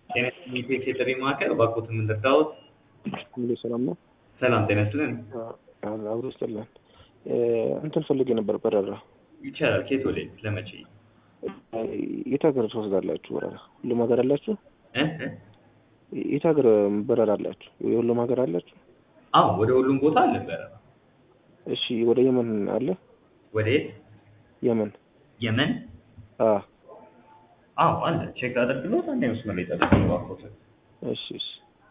ጤና ይስጥልኝ የጥሪ ማዕከል እባክዎትን ምን ልርዳዎት? ሙሉ ሰላም ነው? ሰላም ጤና ይስጥልን። አብሮ ይስጥልን። እንትን ፈልጌ ነበር በረራ። ይቻላል። ከየት ወዴት? ለመቼ? የት ሀገር ትወስዳላችሁ በረራ? ሁሉም ሀገር አላችሁ? እ? የት ሀገር በረራ አላችሁ? የሁሉም ሀገር አላችሁ? አዎ ወደ ሁሉም ቦታ አለ በረራ። እሺ ወደ የመን አለ? ወደ የት? የመን የመን? አ አዎ አለ። ቼክ አድርግሎት አንዴ መስመር ላይ ጠብቁኝ እባክዎትን። እሺ እሺ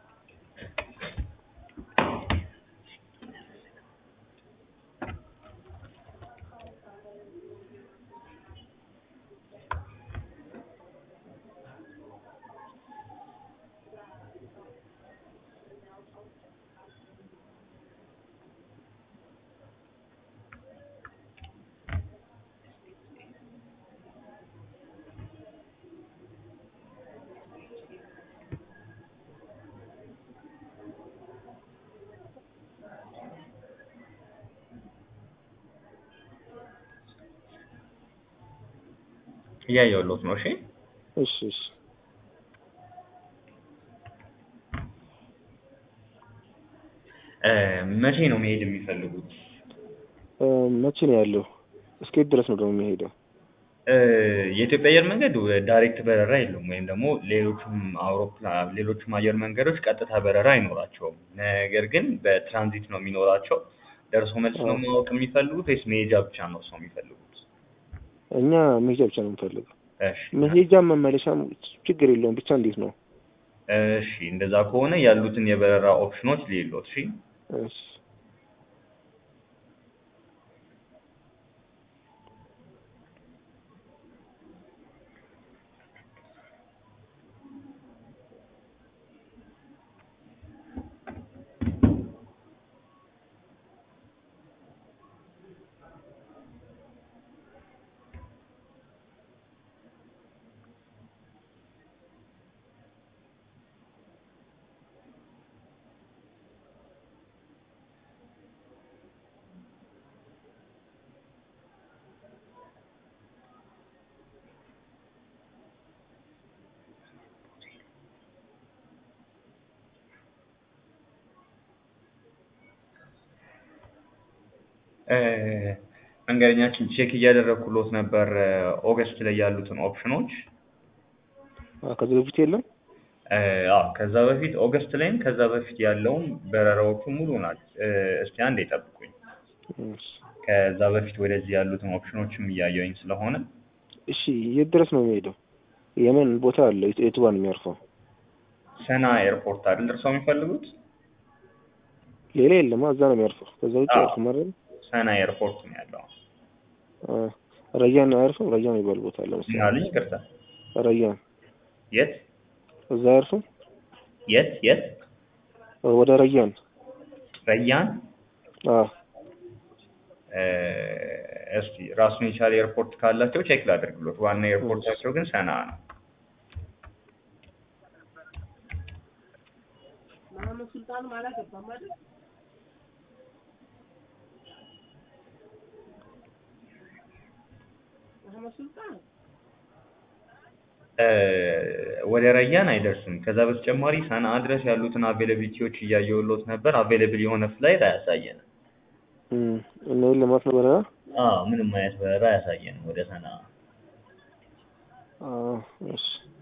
እያየሁልዎት ነው። እሺ እሺ እሺ እ መቼ ነው መሄድ የሚፈልጉት? እ መቼ ነው ያለው? እስከ የት ድረስ ነው ደግሞ የሚሄደው? እ የኢትዮጵያ አየር መንገድ ዳይሬክት በረራ የለውም ወይም ደግሞ ሌሎቹም አውሮፕላን ሌሎቹም አየር መንገዶች ቀጥታ በረራ አይኖራቸውም። ነገር ግን በትራንዚት ነው የሚኖራቸው። ደርሶ መልስ ነው ማወቅ የሚፈልጉት ወይስ መሄጃ ብቻ ነው እርስዎ የሚፈልጉት? እኛ መሄጃ ብቻ ነው የምንፈልገው። እሺ መሄጃም መመለሻም ችግር የለውም። ብቻ እንዴት ነው? እሺ እንደዛ ከሆነ ያሉትን የበረራ ኦፕሽኖች ልይሎት። እሺ እሺ እ መንገደኛችን ቼክ እያደረኩሎት ነበር ኦገስት ላይ ያሉትን ኦፕሽኖች። አ ከዚህ በፊት የለም? እ አዎ ከዛ በፊት ኦገስት ላይም ከዛ በፊት ያለውም በረራዎቹ ሙሉ ናቸው። እ እስቲ አንዴ ጠብቁኝ። እሺ ከዛ በፊት ወደዚህ ያሉትን ኦፕሽኖችም እያየሁኝ ስለሆነ እሺ የት ድረስ ነው የሚሄደው? የመን ቦታ አለ። የት የቱ ጋር ነው የሚያርፈው? ሰና ኤርፖርት አይደል እርስዎ የሚፈልጉት? ሌላ የለም። እዛ ነው የሚያርፈው። ከዛ ውጭ አዎ። አያርፍም አይደል? ሰና ኤርፖርት ነው ያለው። አ ረያን አያርፍም? ረያን የሚባል ቦታ አለ ምን መሰለኝ። አሉኝ? ይቅርታ። ረያን የት እዛ አያርፍም? የት የት? ወደ ረያን ረያን አ እ እስቲ ራሱን የቻለ ኤርፖርት ካላቸው ቼክ ላድርግሎት። ዋና ኤርፖርታቸው ግን ሰና ነው። መሀመድ ሱልጣንም አላገባም አይደል? መሀመድ ሱልጣን እ ወደ ረያን አይደርስም። ከዛ በተጨማሪ ሰንዓ ድረስ ያሉትን አቬላቢሊቲዎች እያየሁሎት ነበር። አቬላብል የሆነ ፍላይት አያሳየንም። እም እና የለም ማለት ነው በረራ? አዎ ምንም አይነት በረራ አያሳየንም ወደ ሰንዓ። አ እሺ